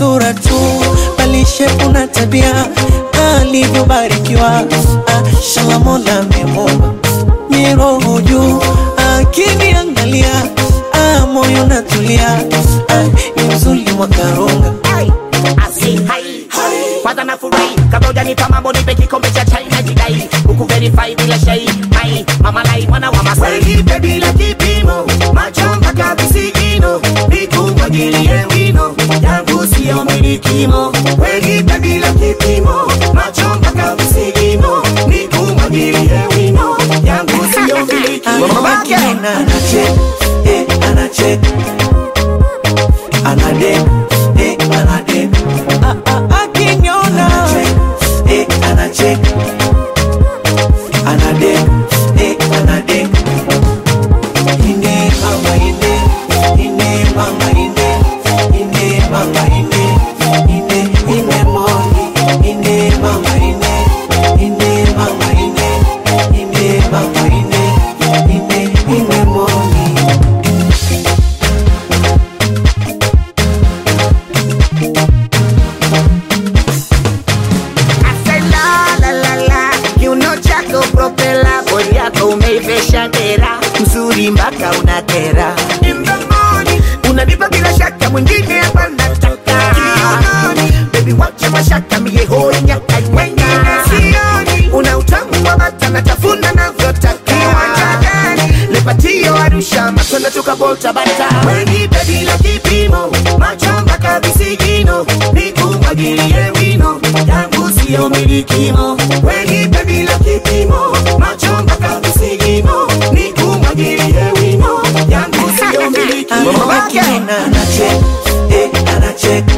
sura tu, bali shepu na tabia alivyobarikiwa. Ah, shala Mola amemuumba miroho juu, akiniangalia ah, moyo natulia, ah, ni mzuri mwakarunga Asi, hai. Kwanza nafurahi kabla hujanipa mambo nipe kikombe cha chai na jidai huku verify bila shai mai mama lai mwana wa Masai Nipe bila kipimo, macho mpaka visigino, nikumwagilie wino, yangu siyo milikimo. Nipe bila kipimo, macho mpaka visigino, nikumwagilie wino, yangu siyo milikimo. Ana- anachek eh, anachek anadek eh, anadek ah, ah, akiniona anachek eh, anachek anadek eh, anadek ine mama ine ine mama ine ine mama ine ine ine moni ine mama ine ine mama ine ine mama ine ine ine moni Ase la la la la kiuno chako propela bodi yako umeivesha dera mzuri mpaka unakera In the morning, unanipa bila shaka mwingine hapa nataka baby wacha mashaka mie hoi nyaka wengine sioni una utamu wa bata natafuna navyotaka Kiwanja gani? lepatio arusha matunda tukabolta bata Wenipe bila kipimo, macho mpaka visigino, nikumwagilie wino, yangu siyo milikimo. Wenipe bila kipimo, macho mpaka visigino, nikumwagilie wino, yangu siyo milikimo. akiniona anachek eh, anachek